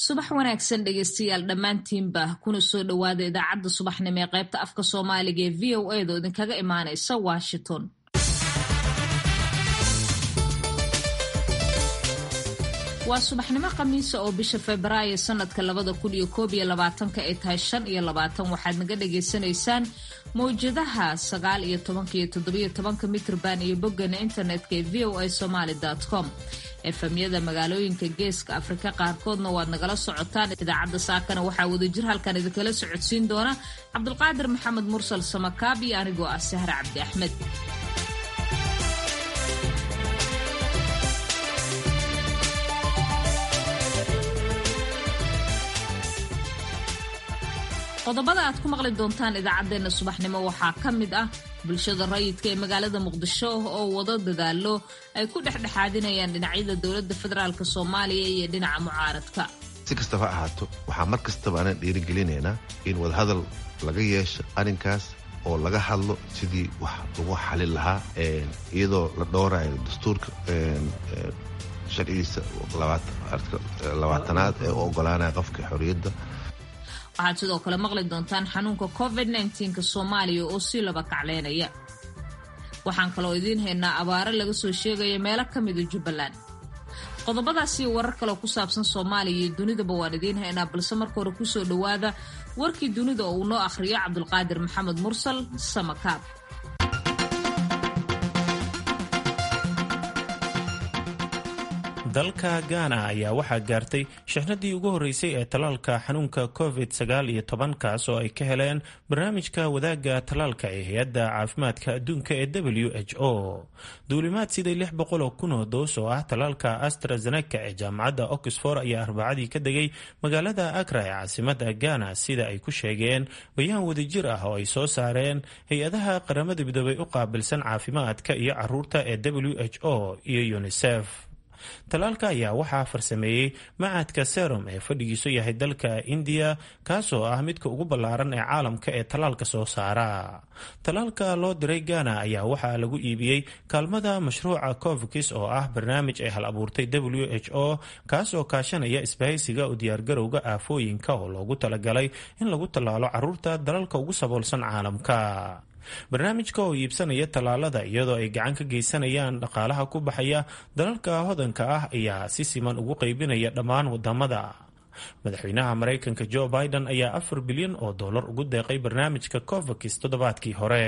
subax wanaagsan dhegeystayaal dhammaantiinba kuna soo dhowaada idaacadda subaxnimo ee qaybta afka soomaaliga ee v o a da idinkaga imaanaysa washington waa subaxnimo khamiisa oo bisha febraayo sanadka labada kun iyo koob iyo labaatanka ay tahay shan iyo labaatan waxaad naga dhagaysanaysaan mawjadaha sagaal iyo tobanka iyo toddobiyo tobanka mitrban iyo boggana internetka ee v o a somaly com efamyada magaalooyinka geeska afrika qaarkoodna waad nagala socotaan idaacadda saakana waxaa wadajir halkan idinkala socodsiin doona cabdulqaadir maxamed mursal samakaab iyo anigoo ah sahre cabdi axmed qodobada aad ku maqli doontaan idaacaddeenna subaxnimo waxaa ka mid ah bulshada rayidka ee magaalada muqdisho oo wado dadaalo ay ku dhexdhexaadinayaan dhinacyada dowladda federaalk soomaaliya iyo dhinaca mucaaradka si kastaba ahaato waxaa mar kastaba aanan dhiirigelinaynaa in wadahadal laga yeesho arrinkaas oo laga hadlo sidii wax lagu xalin lahaa iyadoo la dhowrayo dastuurka sharcigiisa labaatanaad ee u ogolaanaya qofka xorriyadda waxaad sidoo kale maqli doontaan xanuunka covid nka soomaaliya oo sii laba kacleynaya waxaan kaloo idiin haynaa abaaro laga soo sheegaya meelo ka mida jubbaland qodobadaasiyo warar kaleo ku saabsan soomaaliya iyo dunidaba waan idiin haynaa balse marka hore kusoo dhowaada warkii dunida oo uu noo akhriyo cabdulqaadir maxamed mursal samakaab dalka gaana ayaa waxaa gaartay shixnadii ugu horreysay ee talaalka xanuunka covid sagaal iyo toban kaas oo ay ka heleen barnaamijka wadaagga talaalka ee hay-adda caafimaadka adduunka ee w h o duulimaad siday lix boqol oo kun oo doos oo ah talaalka astrazeneca ee jaamacadda oxford ayaa arbacadii ka degay magaalada akra ee caasimada gaana sida ay ku sheegeen bayaan wadajir ah oo ay soo saareen hay-adaha qaramada midoobay u qaabilsan caafimaadka iyo caruurta ee w h o iyo unisef talaalka ayaa waxaa farsameeyey macadka serum ee fadhigiisu yahay dalka indiya kaasoo ah midka ugu ballaaran ee caalamka ee talaalka soo saara talaalka loo diray gana ayaa waxaa lagu iibiyey kaalmada mashruuca covkis oo ah barnaamij ay hal abuurtay w h o kaasoo kaashanaya isbahaysiga u diyaargarowga aafooyinka oo loogu talagalay in lagu tallaalo caruurta dalalka ugu saboolsan caalamka barnaamijka oo iibsanaya tallaalada iyadoo ay gacan ka geysanayaan dhaqaalaha ku baxaya dalalka hodanka ah ayaa si siman ugu qaybinaya dhammaan wadamada madaxweynaha maraykanka jo biden ayaa afar bilyan oo dollar ugu deeqay barnaamijka covakis toddobaadkii hore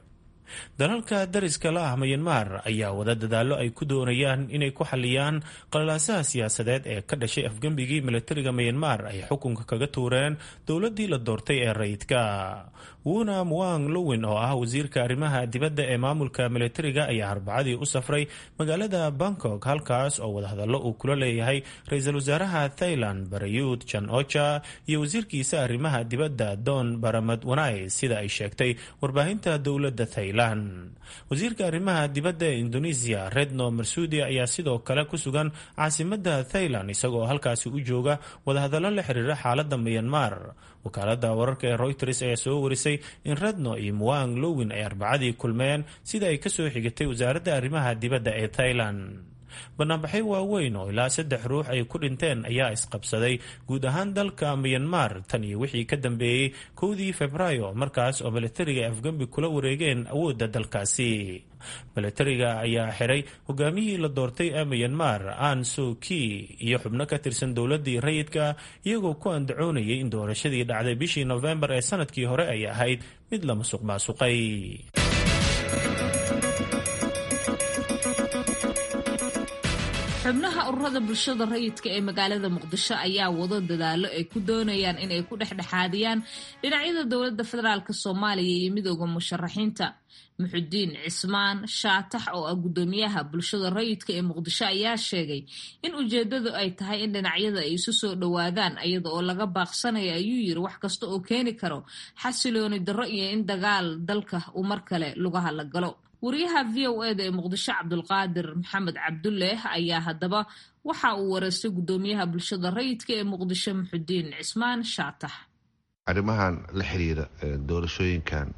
dalalka dariska la ah mayanmar ayaa wada dadaallo ay ku doonayaan inay ku xaliyaan qalalaasaha siyaasadeed ee ka dhashay afgembigii milatariga mayanmar ay xukunka kaga tuureen dowladii la doortay ee rayidka wuna muang lowin oo ah wasiirka arrimaha dibadda ee maamulka milatariga ayaa arbacadii u safray magaalada bangkok halkaas oo wadahadallo uu kula leeyahay ra-iisul wasaaraha thailand barayuud jan ocha iyo wasiirkiisa arrimaha dibadda don baramad wanai sida ay sheegtay warbaahinta dowladda thailand wasiirka arrimaha dibadda ee indonesia redno marsudi ayaa sidoo kale ku sugan caasimada thailand isagoo halkaasi u jooga wadahadallo la xiriira xaalada mayanmar wakaalada wararka ee reuters ayaa soo warisay in redno iyo muang lowin ay arbacadii kulmeen sida ay kasoo xigatay wasaaradda arrimaha dibadda ee thailand banaanbaxyo waaweyn oo ilaa saddex ruux ay ku dhinteen ayaa isqabsaday guud ahaan dalka miyanmar tan iyo wixii ka dambeeyey kowdii febraayo markaas oo milatariga ay afgembi kula wareegeen awoodda dalkaasi milatariga ayaa xiray hogaamiyihii la doortay ee miyanmar an soki iyo xubno ka tirsan dowladii rayidka iyagoo ku andacoonayay in doorashadii dhacday bishii nofembar ee sanadkii hore ay ahayd mid la masuq maasuqay xubnaha ururada bulshada rayidka ee magaalada muqdisho ayaa wado dadaalo ay ku doonayaan inay ku dhexdhexaadiyaan dhinacyada dowladda federaalk soomaaliya iyo midooda musharaxiinta muxudiin cismaan shaatax oo ah guddoomiyaha bulshada rayidka ee muqdisho ayaa sheegay in ujeedadu ay tahay in dhinacyada ay isu soo dhowaadaan iyada oo laga baaqsanayo ayuu yiri wax kasta oo keeni karo xasilooni darro iyo in dagaal dalka uu mar kale lugaha la galo wariyaha v o eda ee muqdisho cabdulqaadir maxamed cabduleeh ayaa haddaba waxa uu wareystay guddoomiyaha bulshada rayidka ee muqdisho muxudiin cismaan shaatax arrimahan la xiriira doorashooyinkan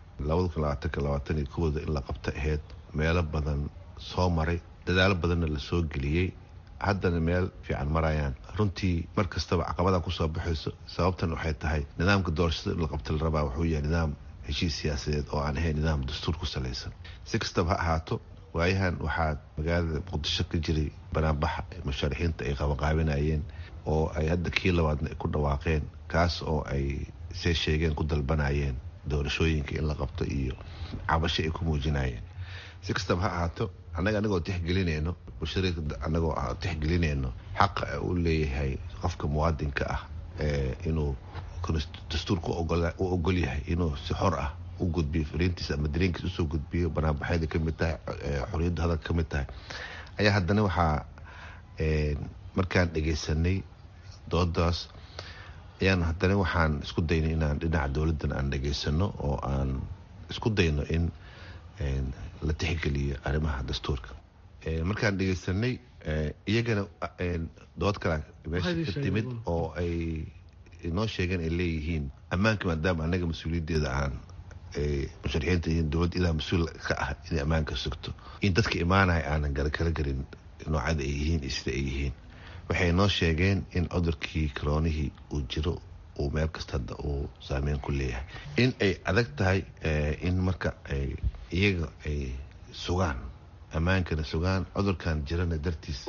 kooda in la qabta aheyd meelo badan soo maray dadaalo badanna la soo geliyey haddana meel fiican marayaan runtii mar kastaba caqabada kusoo baxayso sababtan waxay tahay nidaamka doorashada in la qabta la rabaa wuxuu yahay nidaam heshiis siyaasadeed oo aan ahayn nidaam dastuur ku salaysan si kastaba ha ahaato waayahan waxaa magaalada muqdisho ka jiray banaanbaxa musharaxiinta ay qabanqaabinayeen oo ay hadda kii labaadna ku dhawaaqeen kaas oo ay see sheegeen ku dalbanayeen doorashooyinka in la qabto iyo cabasho ay ku muujinayeen si kastaba ha ahaato annaga anagoo tixgelinayno mushariika anagoo tixgelinayno xaqa uu leeyahay qofka muwaadinka ah inuu dastuurka u ogol yahay inuu si xor ah u gudbiyo fariintiisa ama dareenkiisa usoo gudbiyo banaanbaxyada kamid tahay xoriyadda hadalka ka mid tahay ayaa haddana waxaa markaan dhegaysanay doodaas ayaan haddana waxaan isku daynay inaan dhinaca dowladdan aan dhegaysano oo aan isku dayno in la tixgeliyo arrimaha dastuurka markaan dhegaysanay iyagana dood kale meesha ka timid oo ay inoo sheegeen ay leeyihiin ammaanka maadaama annaga mas-uuliyaddeeda aan musharaxiinta iyo dowladda idaa mas-uul ka ah inay ammaanka sugto in dadka imaanaya aanan garakala garin noocada ay yihiin iyo sida ay yihiin waxay noo sheegeen in cudurkii karoonihii uu jiro uu meel kasta hadda uu saameyn ku leeyahay in ay adag tahay in marka ay iyaga ay sugaan ammaankana sugaan cudurkan jirana dartiis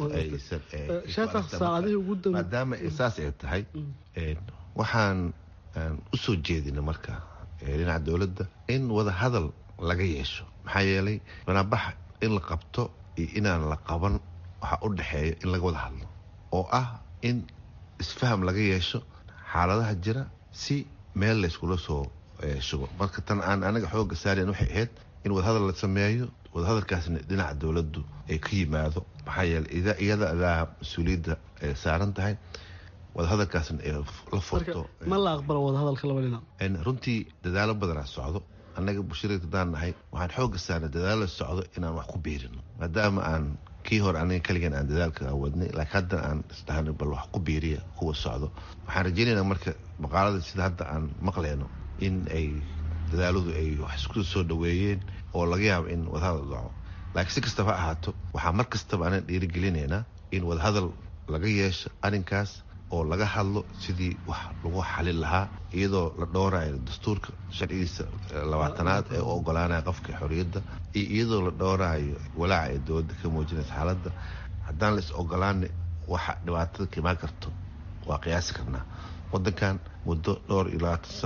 maadaama saas ay tahay waxaan usoo jeedina marka dhinaca dowladda in wada hadal laga yeesho maxaa yeelay banaabaxa in la qabto iyo inaan la qaban waxaa u dhexeeya in laga wada hadlo oo ah in isfaham laga yeesho xaaladaha jira si meel layskula soo shugo marka tan aan anaga xooga saarayn waxay ahayd in wadahadal la sameeyo wadahadalkaasna dhinaca dowladdu ay ka yimaado maxaa yeeley iyada adaa mas-uuliyadda saaran tahay wadahadalkaasna ay la furto ma la aqbalo wadahadalka laba dhinac runtii dadaalo badanaa socdo annaga bushirada hadaan nahay waxaan xooga saarnay dadaalo socdo inaan wax ku biirino maadaama aan kii hore aniga kaligan aan dadaalka wadnay laakiin hadda aan isdhahnay bal wax ku biiriya kuwa socdo waxaan rajaynaynaa marka maqaalada sida hadda aan maqleyno in ay dadaaladu ay wax isku soo dhaweeyeen oo laga yaabo in wadahadal dhaco laakiin si kastaba ha ahaato waxaa mar kastaba anaan dhiirigelinaynaa in wadahadal laga yeesho arrinkaas oo laga hadlo sidii wax lagu xalin lahaa iyadoo la dhowrayo dastuurka sharcigiisa labaatanaad ee u ogolaanaya qofka xorriyadda iyo iyadoo la dhowrayo walaaca ee dowladda ka muujinaysa xaaladda haddaan la is ogolaana waxa dhibaatada ka imaan karto waa qiyaasi karnaa wadankan muddo dhowr iyo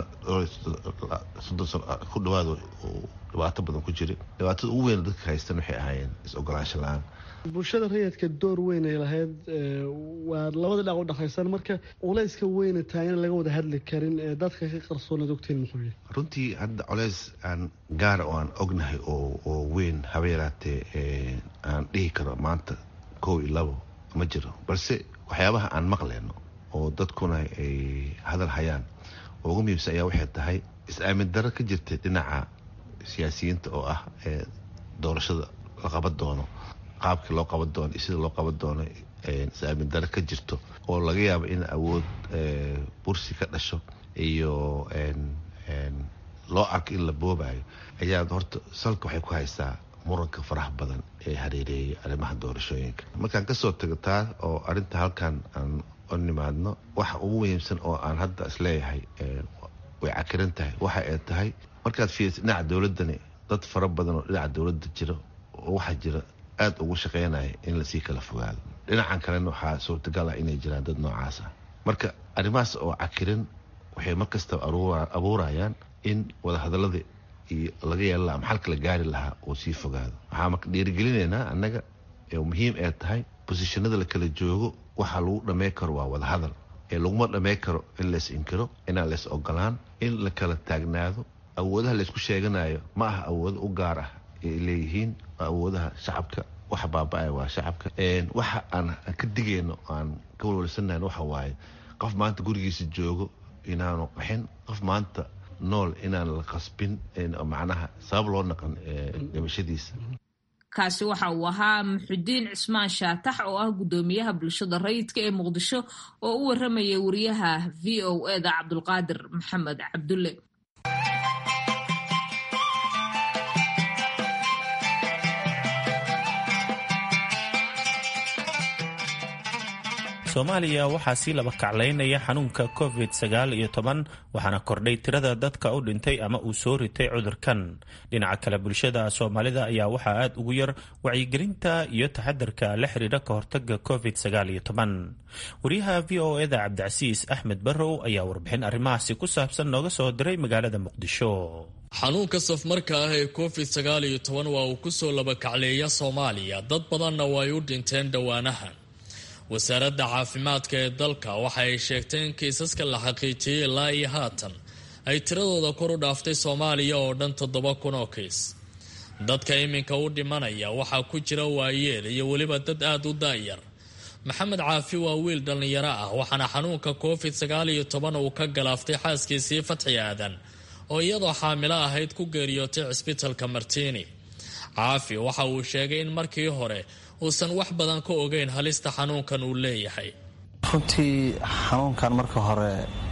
labaatansodon sano ku dhawaado dhibaato badan ku jira dhibaatada ugu weyn dadka haystan waxay ahaayeen is-ogolaansho la-aan bulshada rayidka door weyn ay lahayd waa labada dhinac u dhexaysan marka culayska weyna taagan laga wada hadli karin ee dadka ka qarsoonaad ogtiin muxuu yahay runtii hadda culays aan gaara oo aan ognahay oo oo weyn haba yaraatee aan dhihi karo maanta kow iyo labo ma jiro balse waxyaabaha aan maqleyno oo dadkuna ay hadal hayaan oo ugu muhiimsan ayaa waxay tahay is-aamin darro ka jirta dhinaca siyaasiyiinta oo ah ee doorashada la qaban doono qaabkii loo qaban doono iyo sida loo qaban doono is-aamin daro ka jirto oo laga yaabo in awood bursi ka dhasho iyo loo arko in la boobayo ayaa horta salka waxay ku haysaa muranka faraha badan ee hareereeyay arrimaha doorashooyinka markaan kasoo tago taa oo arrinta halkan aan u nimaadno waxa ugu muhiimsan oo aan hadda isleeyahay way cakiran tahay waxa ay tahay markaad fiiriso dhinaca dowladdani dad fara badan oo dhinaca dowladda jira oo waxaa jira aada ugu shaqeynaya in lasii kala fogaado dhinacan kalena waxaa suurtagal ah inay jiraan dad noocaas ah marka arrimahaas oo cakirin waxay mar kastaba abuurayaan in wadahadallada iyo laga yeela laha maxalka la gaari lahaa oo sii fogaado waxaa marka dhiirigelinaynaa annaga muhiim ee tahay bosishanada la kala joogo waxaa lagu dhamey karo waa wadahadal ee laguma dhamey karo in lays inkiro inaan lays ogolaan in la kala taagnaado awoodaha laysku sheeganayo ma aha awoodo u gaar ah ay leeyihiin awoodaha shacabka waxa baaba-aya waa shacabka waxa aan ka digayno aan ka walwalsanayn waxa waaye qof maanta gurigiisa joogo inaanu qaxin qof maanta nool inaan la qasbin macnaha sabab loo naqan dhimashadiisa kaasi waxa uu ahaa muxudiin cismaan shaatax oo ah guddoomiyaha bulshada rayidka ee muqdisho oo u waramayay wariyaha v o eda cabdulqaadir maxamed cabdulle soomaaliya waxaa sii laba kaclaynaya xanuunka covid sagaal iyo toban waxaana kordhay tirada dadka u dhintay ama uu soo ritay cudurkan dhinaca kale bulshada soomaalida ayaa waxaa aad ugu yar wacyigelinta iyo taxadarka la xiriira ka hortaga covid sagaal iyo toban wariyaha v o eda cabdicasiis axmed barrow ayaa warbixin arrimahaasi ku saabsan nooga soo diray magaalada muqdisho xanuunka safmarka ah ee covid sagaal iyo toban waa uu kusoo labakacleeya soomaaliya dad badanna way u dhinteen dhowaanahan wasaaradda caafimaadka ee dalka waxa ay sheegtay in kiisaska la xaqiijiyey ilaa iyo haatan ay tiradooda kor u dhaaftay soomaaliya oo dhan toddoba kun oo kiis dadka iminka u dhimanaya waxaa ku jira waayeel iyo weliba dad aada u daayar maxamed caafi waa wiil dhallinyaro ah waxaana xanuunka covid sagaal iyo toban uu ka galaaftay xaaskiisii fatxi aadan oo iyadoo xaamilo ahayd ku geeriyootay cisbitalka martiini caafi waxa uu sheegay in markii hore uusan wax badan ka ogeyn halista xanuunkan uu leeyahay runtii xanuunkan marka hore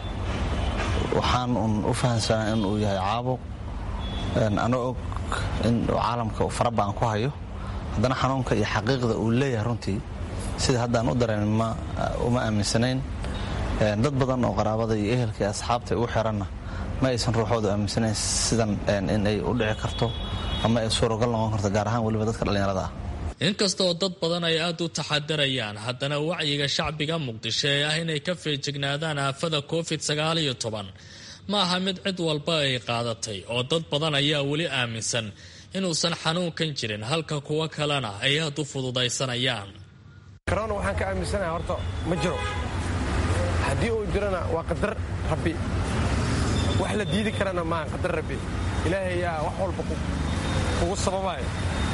waxaan un u fahamsanaa in uu yahay caabuq ana og in caalamka farabaan ku hayo haddana xanuunka iyo xaqiiqda uu leeyahay runtii sida haddaan u dareen uma aaminsanayn dad badan oo qaraabada iyo ehelka iyo asxaabta ugu xiranna ma aysan ruuxoodu aaminsanayn sidan in ay u dhici karto ama ay suuragal noqon karto gaar ahaan weliba dadka dhallinyarada ah inkastoo dad badan ay aada u taxadarayaan haddana wacyiga shacbiga muqdisho ee ah inay ka feejignaadaan aafada covid sagaal iyo toban ma aha mid cid walba ay qaadatay oo dad badan ayaa weli aaminsan inuusan xanuunkan jirin halka kuwo kalena ay aad u fududaysanayaan korona waxaan ka aaminsanaha horta ma jiro haddii uu jirona waa qadar rabbi wax la diidi karana maaha qadar rabbi ilaahay yaa wax walba kugu sababaayo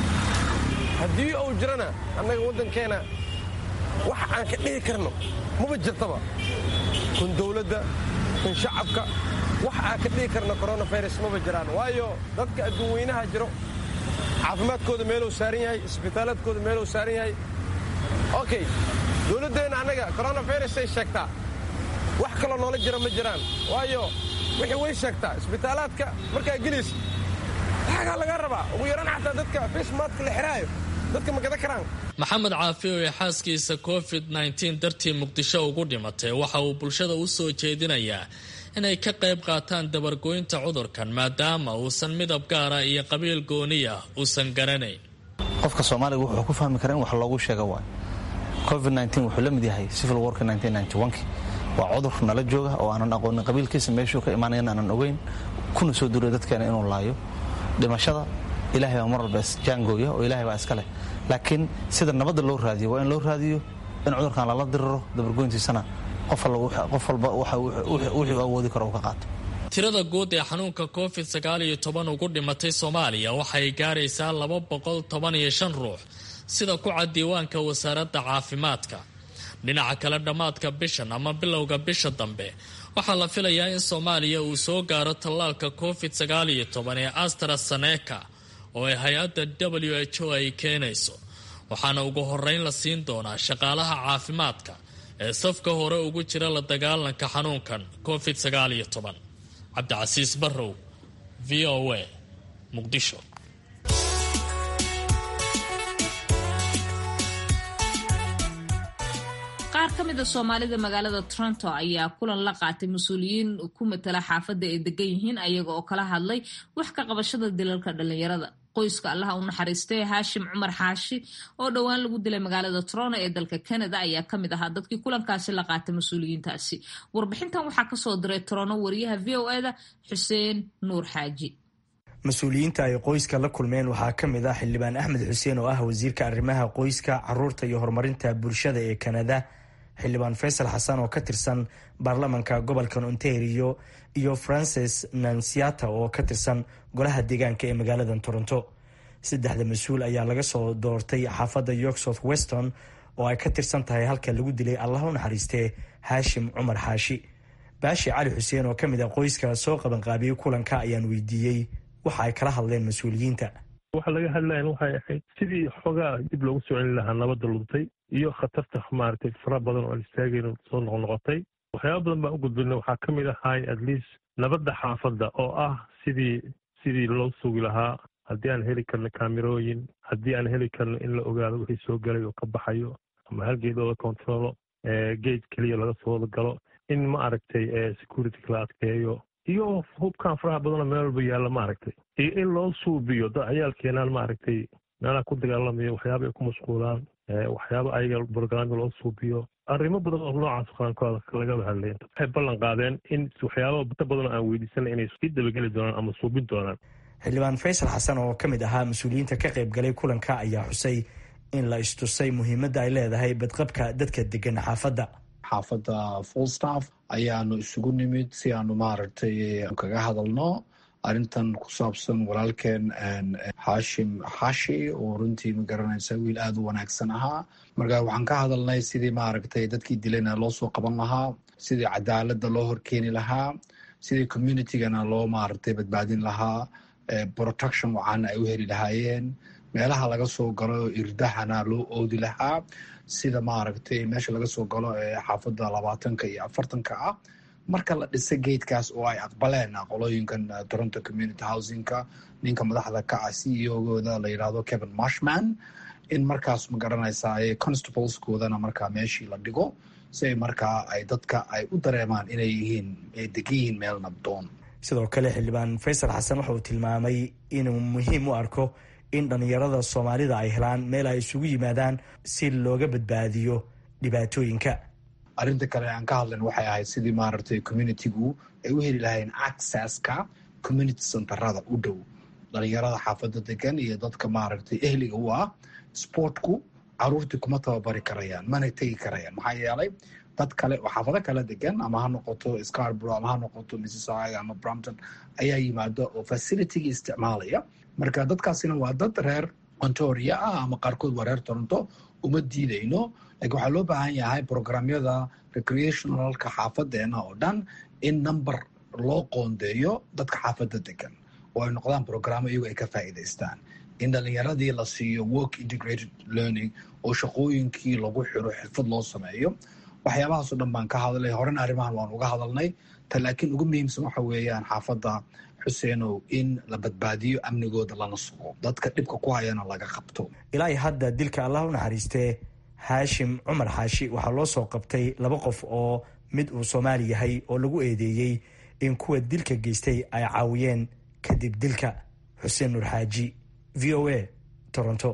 haddii uu jirana annaga waddankeena wax aan ka dhihi karno maba jirtaba kun dawladda kun shacabka wax aan ka dhihi karno koronafirus maba jiraan waayo dadka adduun weynaha jiro caafimaadkooda meeluu saaran yahay isbitaaladkooda meeluu saaran yahay okay dawladdeenna annaga koronafirusay sheegtaa wax kaloo noola jira ma jiraan waayo wixii way sheegtaa isbitaalaadka markaa gelaysa lagaa laga rabaa ugu yaraan xataa dadka fismaadka la xiraayo dadka ma gadan karaan maxamed caafi oo ee xaaskiisa covid nteen dartii muqdisho ugu dhimatay waxa uu bulshada u soo jeedinayaa inay ka qayb qaataan dabargoynta cudurkan maadaama uusan midab gaara iyo qabiil gooniya uusan garanayn qofka soomaaliga wuxuu ku fahmi kara in wax loogu sheega waay covid wuxuu la mid yahay civil wark waa cudur nala jooga oo aanan aqoonin qabiilkiisa meeshuu ka imaanayan aanan ogeyn kuna soo duray dadkeena inuu laayo dhimashada ilahay baa mar walba isjaangooya oo ilahay baa iska leh laakiin sida nabadda loo raadiyo waa in loo raadiyo in cudurkan lala diriro dabargoyntiisana qof walba wuxuu awoodi karo uu ka qaato tirada guud ee xanuunka covid sagaal iyo toban ugu dhimatay soomaaliya waxay gaaraysaa laba boqol toban iyo shan ruux sida ku cad diiwaanka wasaaradda caafimaadka dhinaca kale dhammaadka bishan ama bilowga bisha dambe waxaa la filayaa in soomaaliya uu soo gaaro tallaalka covid sagaal iyo toban ee astraseneka oo ay hay-adda w h o ay keenayso waxaana ugu horeyn la siin doonaa shaqaalaha caafimaadka ee safka hore ugu jira la dagaalanka xanuunkan covid sagaal iyo toban cabdicasiis barrow v o a muqdisho qaar ka mid a soomaalida magaalada toronto ayaa kulan la qaatay mas-uuliyiin ku matala xaafadda ay degan yihiin ayaga oo kala hadlay wax ka qabashada dilalka dhalinyarada qoyska allaha u naxariistay haashim cumar xaashi oo dhowaan lagu dilay magaalada toronto ee dalka canada ayaa kamid ahaa dadkii kulankaasi la qaatay mas-uuliyiintaasi warbixintan waxaa kasoo diray toronto wariyaha v o eda xuseen nuur xaaji mas-uuliyiinta ay qoyska la kulmeen waxaa ka mid ah xildhibaan axmed xuseen oo ah wasiirka arrimaha qoyska caruurta iyo horumarinta bulshada ee kanada xildhibaan faysal xasan oo ka tirsan baarlamanka gobolkan ontario iyo francis nansiata oo ka tirsan golaha deegaanka ee magaalada toronto saddexda mas-uul ayaa laga soo doortay xaafadda york south weston oo ay ka tirsan tahay halka lagu dilay allah u naxariistee haashim cumar xaashi baashi cali xuseen oo ka mid ah qoyska soo qabanqaabiyey kulanka ayaan weydiiyey waxa ay kala hadleen mas-uuliyiinta waxa laga hadlayan waxay ahayd sidii xoogaa dib loogu soo celin lahaa nabadda luntay iyo khatarta maaragtay fara badan oo aan istaagayn soo noqnoqotay waxyaaba badan baan u gudbinay waxaa ka mid ahay at least nabadda xaafadda oo ah sidii sidii loo sugi lahaa haddii aan heli karno kaamirooyin haddii aan heli karno in la ogaado wixii soo galay oo ka baxayo ama halgeed oo la kontaroolo gate keliya laga soo wada galo in ma aragtay security la adkeeyo iyo hubkan faraha badanoo meel walba yaalla ma aragtay iyo in loo suubiyo dad ciyaalkeenaan ma aragtay meelaha ku dagaalamayo waxyaaba ay ku mashquulaan waxyaaba ayaga brograamyo loo suubiyo arrimo badan oo noocaas qaankooda lagaba hadlay waxay ballan qaadeen in waxyaaba inta badanoo aan weydiisana inay sii dabageli doonaan ama suubin doonaan xildhibaan faysal xasan oo ka mid ahaa mas-uuliyiinta ka qayb galay kulanka ayaa xusay in la istusay muhiimadda ay leedahay badqabka dadka degan xaafadda xaafadda fullstaff ayaanu isugu nimid si aanu maaragtay kaga hadalno arrintan ku saabsan walaalkeen xaashim xaashi oo runtii ma garanaysa wiil aada u wanaagsan ahaa marka waxaan ka hadalnay sidii maaragtay dadkii dilayna loo soo qaban lahaa sidii cadaaladda loo horkeeni lahaa sidii communitygana loo maaragtay badbaadin lahaa protection wacaana ay u heli lahaayeen meelaha laga soo galo irdahana loo oodi lahaa sida maaragtay meesha laga soo galo ee xaafadda labaatanka iyo afartanka ah marka la dhisa geedkaas oo ay aqbaleen qolooyinkan toronto community housingka ninka madaxda ka ah c e ogooda la yidhaahdo kevin marshman in markaas ma garanaysaa constableskoodana markaa meeshii la dhigo si ay markaa ay dadka ay u dareemaan inay yihiin ay degan yihiin meel nabdoon sidoo kale xildhibaan faysal xasan waxa uu tilmaamay inuu muhiim u arko in dhallinyarada soomaalida ay helaan meel ay isugu yimaadaan si looga badbaadiyo dhibaatooyinka arrinta kale aan ka hadlan waxay ahayd sidii maaragtay communitygu ay u heli lahayn accesska community centerada u dhow dhalinyarada xaafadda degan iyo dadka maaragtay ehliga u ah sportku caruurtii kuma tababari karayaan mana tegi karayaan maxaa yeelay dad kale oo xaafado kala degan ama ha noqoto scarborough ama ha noqoto mississauga ama brampton ayaa yimaada oo facilitygii isticmaalaya marka dadkaasina waa dad reer ontaria ah ama qaarkood waa reer toronto uma diidayno laakiin waxaa loo baahan yahay programyada recreationalka xaafadeena oo dhan in number loo qoondeeyo dadka xaafadda degan oo ay noqdaan programo iyagu ay ka faa'iidaystaan in dhalinyaradii la siiyo work integrated learning oo shaqooyinkii lagu xiro xirfad loo sameeyo waxyaabahaasoo dhan baan ka hadlay horena arrimahan waan uga hadalnay ta laakiin ugu muhiimsan waxa weeyaan xaafadda xuseenow in la badbaadiyo amnigooda lana sugo dadka dhibka ku hayana laga qabto ilaa hadda dilka allah u naxariistee haashim cumar xaashi waxaa loo soo qabtay laba qof oo mid uu soomaali yahay oo lagu eedeeyey in kuwa dilka geystay ay caawiyeen kadib dilka xuseen nuur xaaji v o a toronto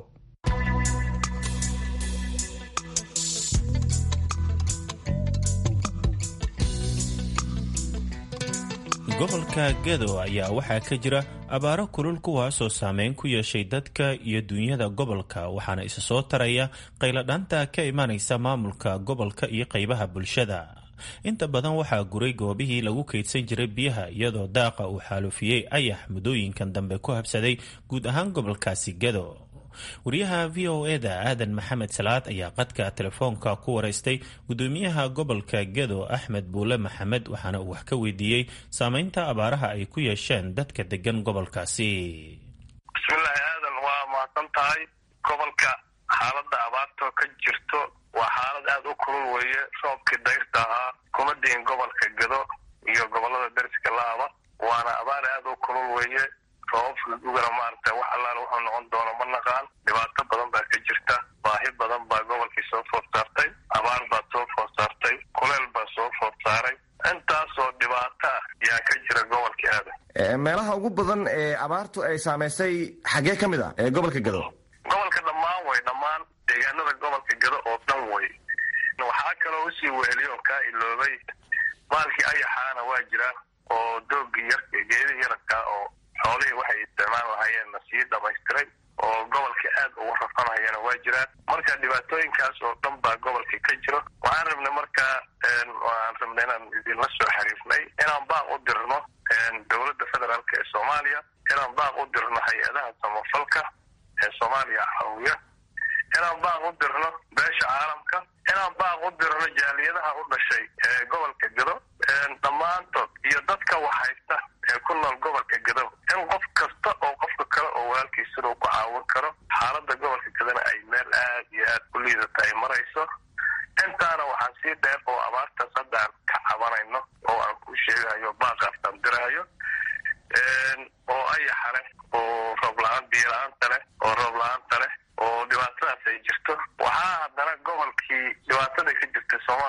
gobolka gedo ayaa waxaa ka jira abaaro kulul kuwaasoo saameyn ku yeeshay dadka iyo duunyada gobolka waxaana isa soo taraya qayladhaanta ka imanaysa maamulka gobolka iyo qaybaha bulshada inta badan waxaa guray goobihii lagu kaydsan jiray biyaha iyadoo daaqa uu xaalufiyey ayax muddooyinkan dambe ku habsaday guud ahaan gobolkaasi gedo wariyaha v o eda aadan maxamed salaad ayaa qadka telefoonka ku waraystay gudoomiyaha gobolka gedo axmed buule maxamed waxaana uu wax ka weydiiyey saameynta abaaraha ay ku yeesheen dadka degan gobolkaasi bismillaahi aadan waa mahadsan tahay gobolka xaaladda abaartoo ka jirto waa xaalad aada u kulul weeye roobkii dayrta ahaa kuma diin gobolka gedo iyo gobolada deriska laaba waana abaar aada u kulul weeye roobabka ugana maaragta wax allaala wuxuu noqon doono ma naqaan dhibaato badan baa ka jirta baahi badan baa gobolkii soo food saartay abaar baa soo food saartay kuleel baa soo food saaray intaasoo dhibaato ah yaa ka jira gobolka aadan meelaha ugu badan ee abaartu ay saamaysay xaggee ka mid ah ee gobolka gado gobolka dhammaan way dhammaan deegaanada gobolka gado oo dhan way waxaa kaloo usii weheliyoon kaa iloobay maalkii ayaxaana waa jira oo doogii yar geedihii yararkaa oo xoolihii waxay isticmaal lahaayeenna sii dhamaystiray oo gobolka aad ugu rafanayana waa jiraan marka dhibaatooyinkaas oo dhan baa gobolka ka jiro waxaan rabnay markaa waan rabnay inaan idinla soo xiriirnay inaan baaq u dirno dowladda federaalk ee soomaaliya inaan baaq u dirno hay-adaha samafalka ee soomaaliya caawiya inaan baaq u dirno beesha caalamka inaan baaq u dirno jaaliyadaha u dhashay ee gobolka gado dhammaantood iyo dadka waxhaysta ee ku nool gobolka gado in qof kasta oo qofka kale oo walaalkiisina uu ku caawin karo xaaladda gobolka gadona ay meel aad iyo aad ku liidata ay marayso intaana waxaan sii dheer oo abaartaas hadda aan ka cabanayno oo aan ku sheegayo baaqaasaan diraayo oo ayaxa leh oo roob la-aan biyo la-aanta leh oo roob la-aanta leh oo dhibaatadaas ay jirto waxaa haddana gobolkii dhibaatada ka jirta sooma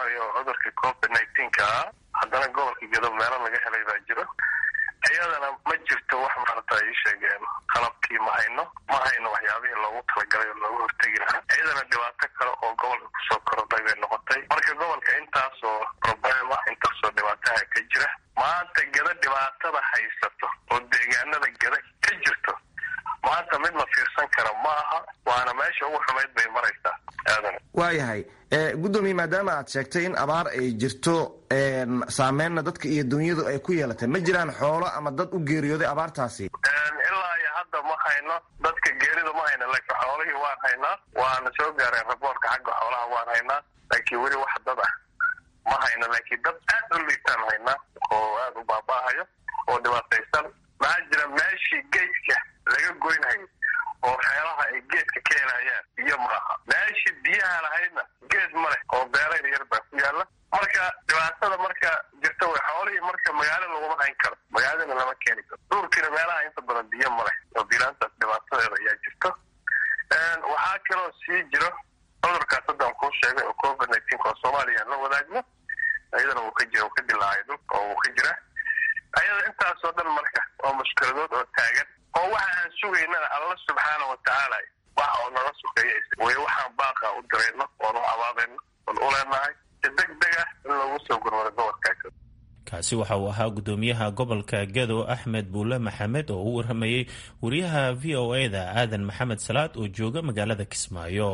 tallaalkii ma hayno ma hayno waxyaabihii loogu talagalay oo looga hortegi lahaa iyadana dhibaato kale oo gobolka kusoo korodhay bay noqotay marka gobolka intaasoo problema intaasoo dhibaataha ka jira maanta gada dhibaatada haysato oo deegaanada gada ka jirto maanta mid la fiirsan kara ma aha waana meesha ugu xumayd bay maraysaa aadan waayahay gudoomiye maadaama aad sheegtay in abaar ay jirto saameynna dadka iyo dunyadu ay ku yeelatay ma jiraan xoolo ama dad u geeriyooday abaartaasi ilaa iyo hadda ma hayno dadka geerida ma hayno laakiin xoolihii waan haynaa waana soo gaareen raboorka xagga xoolaha waan haynaa laakiin weli wax dad ah ma hayno laakiin dad aad u liitaan haynaa oo aada u baaba'ahayo oo dhibaataysan maxaa jira meeshii geedka laga goynhayo oo xeelaha ay geedka ka helayaan biyo maaha meeshii biyaha lahaydna geed ma leh oo beerayr yar baa ku yaalla marka dhibaatada marka jirta way xoolihii marka magaalo laguma hayn karo magaaladana lama keeni karo duurkiina meelaha inta badan biyo ma leh oo bilaantaas dhibaatadeeda ayaa jirto waxaa kaloo sii jiro cudurkaas haddaan kuu sheegay oo covid nineteen oo soomaaliya aan la wadaagno iyadana wuu ka jira wuu ka dilaacay dhulka oo wuu ka jira ayada intaasoo dhan marka oo mushkiladood oo taagan oo waxa aan sugaynana alla subxaana wa tacaala waxa oo naga sukeeya way waxaan baaqa u dirayno oon u abaadayno oon u leenahay si deg deg ah in loogu soo gurmado gobolkaas kaasi waxa uu ahaa gudoomiyaha gobolka gado axmed buule maxamed oo u waramayey wariyaha v o e da aadan maxamed salaad oo jooga magaalada kismaayo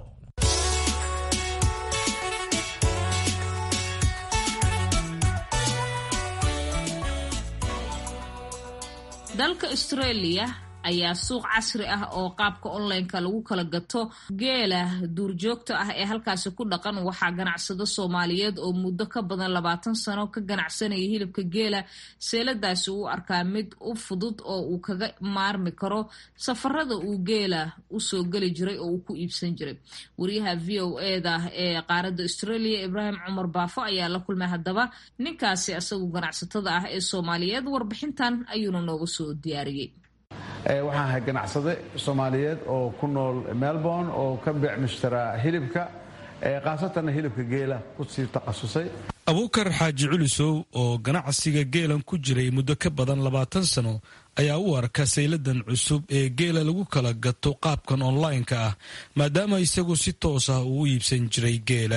dalka australia ayaa suuq casri ah oo qaabka onlineka lagu kala gato geela duurjoogta ah ee halkaasi ku dhaqan waxaa ganacsado soomaaliyeed oo muddo ka badan labaatan sano ka ganacsanaya hilibka geela seeladaasi uu arkaa mid u fudud oo uu kaga maarmi karo safarada uu geela usoo geli jiray oo uu ku iibsan jiray wariyaha v o eda ee qaaradda australia ibraahim cumar baafo ayaa la kulmay haddaba ninkaasi isagu ganacsatada ah ee soomaaliyeed warbixintan ayuuna nooga soo diyaariyey waxaan ahay ganacsade soomaaliyeed oo ku nool melbourne oo ka beec mushtaraa hilibka khaasatanna hilibka geela ku sii takhasusay abuukar xaaji culisow oo ganacsiga geelan ku jiray muddo ka badan labaatan sano ayaa u arka sayladan cusub ee geela lagu kala gato qaabkan online-ka ah maadaama isagu si toos ah uu u iibsan jiray geela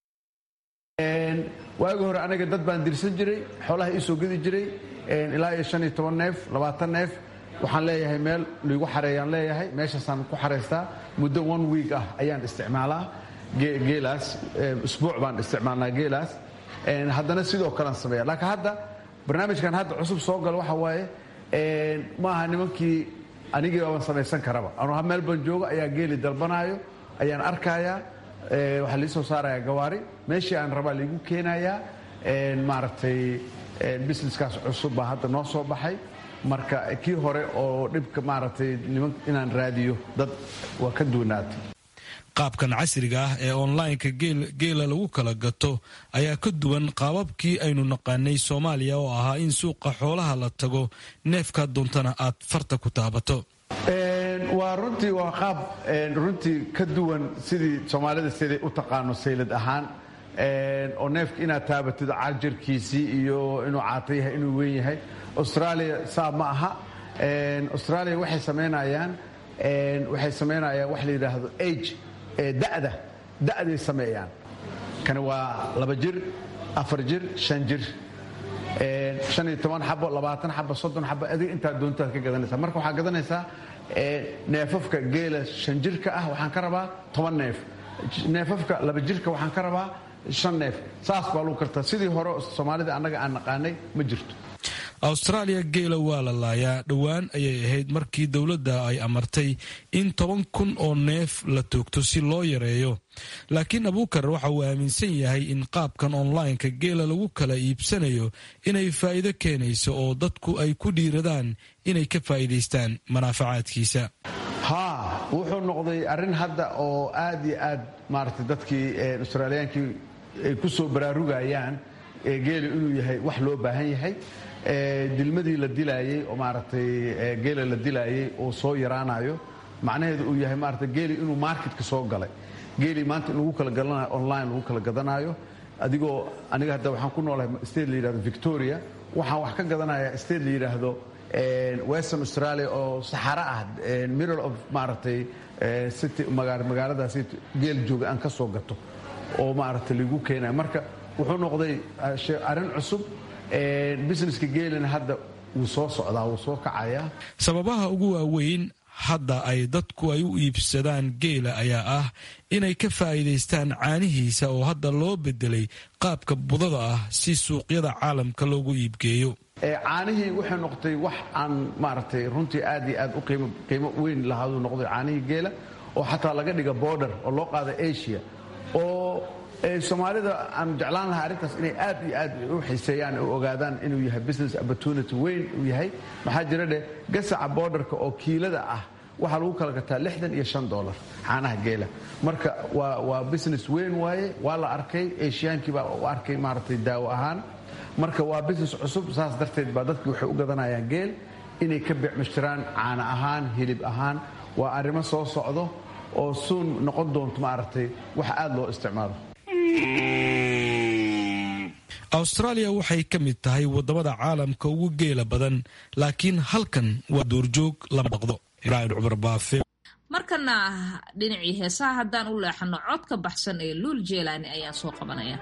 waagi hore aniga dad baan dirsan jiray xoolaha iisoo gedi jiray ilaa iyo shan iyo toban neef labaatan neef waxaan leeyahay meel liigu xareeyaan leeyahay meeshaasaan ku xaraystaa muddo one week ah ayaan isticmaalaa geelaas usbuuc baan isticmaalnaa geelaas haddana sidoo kalean sameeya laakiin hadda barnaamijkan hadda cusub soo gala waxa waaye ma aha nimankii anigii baaban samaysan karaba anuu meel baan joogo ayaa geeli dalbanaayo ayaan arkayaa waxaa lii soo saarayaa gawaari meeshii aan rabaa liigu keenayaa maaragtay businesskaas cusub baa hadda noo soo baxay marka kii hore oo dhibka maaragtay niman inaan raadiyo dad waa ka duwanaatay qaabkan casriga ah ee onlineka geela lagu kala gato ayaa ka duwan qaababkii aynu naqaanay soomaaliya oo ahaa in suuqa xoolaha la tago neefka doontana aad farta ku taabato waa runtii waa qaab runtii ka duwan sidii soomaalida siday u taqaano saylad ahaan oo neefka inaad taabatid cajarkiisii iyo inuu caata yahay inuu weyn yahay australia saa ma aha australia waxay samaynayaan waxay samaynayaan wax la yidhaahdo age da'da da'day sameeyaan kani waa laba jir afar jir shan jir shan iyo toban xabo labaatan xabo soddon xabo adiga intaad doontaad ka gadanaysaa marka waxaa gadanaysaa neefafka geela shan jirka ah waxaan ka rabaa toban neef neefafka laba jirka waxaan ka rabaa shan neef saas baa lagu kartaa sidii hore soomaalida annaga aan naqaanay ma jirto austraaliya geela waa la laayaa dhowaan ayay ahayd markii dowladda ay amartay in toban kun oo neef la toogto si loo yareeyo laakiin abuukar waxa uu aaminsan yahay in qaabkan onlineka geela lagu kala iibsanayo inay faa'iido keenayso oo dadku ay ku dhiiradaan inay ka faa'iidaystaan manaafacaadkiisa haa wuxuu noqday arrin hadda oo aad iyo aad maaragtay dadkii austraaliyaankii ay ku soo baraarugayaan geela inuu yahay wax loo baahan yahay dilmadii la dilaayey oo maaragtay geela la dilaayey oo soo yaraanayo macnaheedu uu yahay maaragtay geeli inuu marketka soo galay geelii maanta in lagu kala gadanayo online lagu kala gadanayo adigoo aniga hadda waxaan ku noolahay state la yidhahdo victoria waxaan wax ka gadanayaa state la yidhaahdo western australia oo saxaro ah middle of maaragtay city magaaladaas geel jooga aan ka soo gato oo maaragtay lagu keenaya marka wuxuu noqday arrin cusub businesska geelina hadda wuu soo socdaa wuu soo kacayaa sababaha ugu waaweyn hadda ay dadku ay u iibsadaan geela ayaa ah inay ka faa'iidaystaan caanihiisa oo hadda loo bedelay qaabka budada ah si suuqyada caalamka loogu iibgeeyo caanihii waxay noqotay wax aan maaragtay runtii aad iyo aad u qiimo weyn lahaaduu noqday caanihii geela oo xataa laga dhiga border oo loo qaada asia oo soomaalida aan jeclaan lahaa arrintaas inay aad iyo aad u xiiseeyaan u ogaadaan inuu yahay business opportunity weyn uu yahay maxaa jira dheh gasaca borderka oo kiilada ah waxaa lagu kala gataa lixdan iyo shan dollar caanaha geela marka waa waa business weyn waaye waa la arkay ashiyaankii baa u arkay maaragtay daawo ahaan marka waa business cusub saas darteed baa dadkii waxay u gadanayaan geel inay ka becmashtiraan caana ahaan hilib ahaan waa arrimo soo socdo oo suun noqon doonto maaragtay wax aad loo isticmaalo austraaliya waxay ka mid tahay waddamada caalamka ugu geela badan laakiin halkan waa duurjoog lama dhaqdo ibraahim cumar baafe markana dhinacii heesaha haddaan u leexano cod ka baxsan ee luul jeelaani ayaan soo qabanaya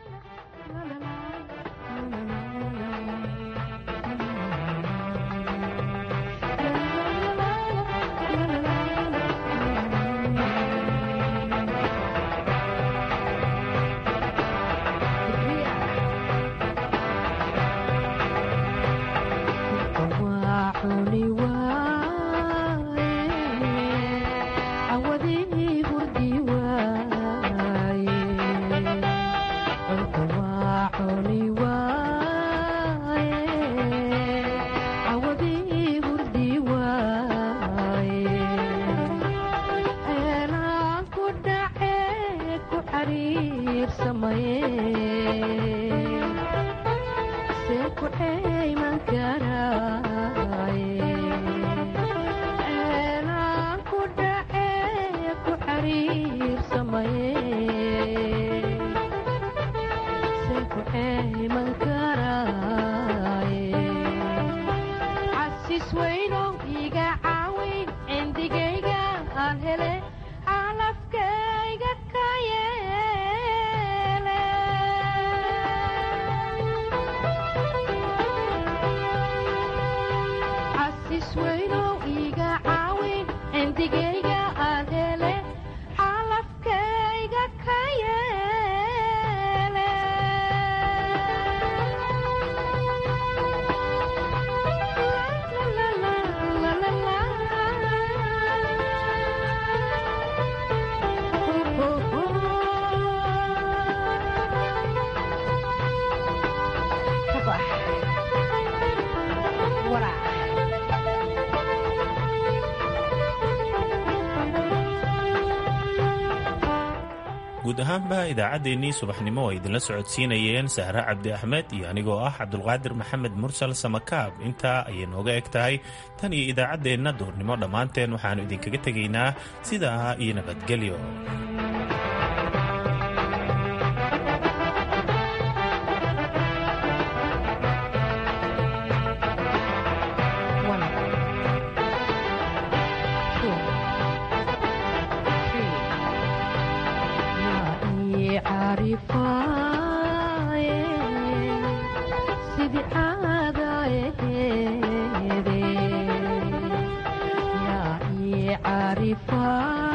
guud ahaanba idaacaddeenii subaxnimo ay idinla socodsiinayeen sahre cabdi axmed iyo anigoo ah cabdulqaadir maxamed mursal samakaab intaa ayay nooga eg tahay tan iyo idaacaddeenna duurnimo dhammaanteen waxaannu idinkaga tegaynaa sidaa iyo nabadgelyo عارفة